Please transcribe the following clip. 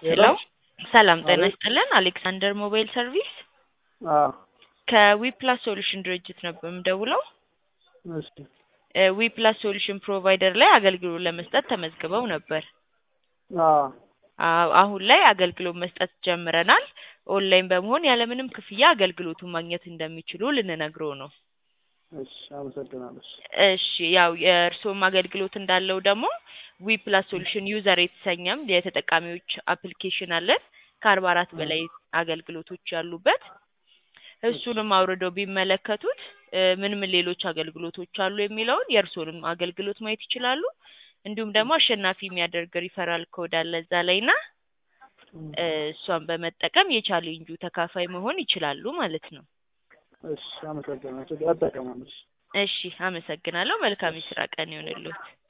ሄሎ ሰላም ጤና ይስጥልን። አሌክሳንደር ሞባይል ሰርቪስ አዎ ከዊፕላስ ሶሉሽን ድርጅት ነበር የምደውለው። እሺ ዊፕላስ ሶሉሽን ፕሮቫይደር ላይ አገልግሎት ለመስጠት ተመዝግበው ነበር። አዎ አዎ፣ አሁን ላይ አገልግሎት መስጠት ጀምረናል። ኦንላይን በመሆን ያለምንም ክፍያ አገልግሎቱን ማግኘት እንደሚችሉ ልንነግረው ነው። እሺ አመሰግናለሁ። እሺ እሺ ያው የእርስዎም አገልግሎት እንዳለው ደግሞ ዊፕላስ ሶሉሽን ዩዘር የተሰኘም የተጠቃሚዎች አፕሊኬሽን አለን ከአርባ አራት በላይ አገልግሎቶች ያሉበት እሱንም አውርደው ቢመለከቱት እ ምን ምን ሌሎች አገልግሎቶች አሉ የሚለውን የእርስዎንም አገልግሎት ማየት ይችላሉ። እንዲሁም ደግሞ አሸናፊ የሚያደርግ ሪፈራል ኮድ አለ እዛ ላይ እና እ እሷን በመጠቀም የቻሌንጁ ተካፋይ መሆን ይችላሉ ማለት ነው። እሺ አመሰግናለሁ። እጠቀማለሁ። እሺ እሺ አመሰግናለሁ። መልካም የስራ ቀን ይሆንልዎት።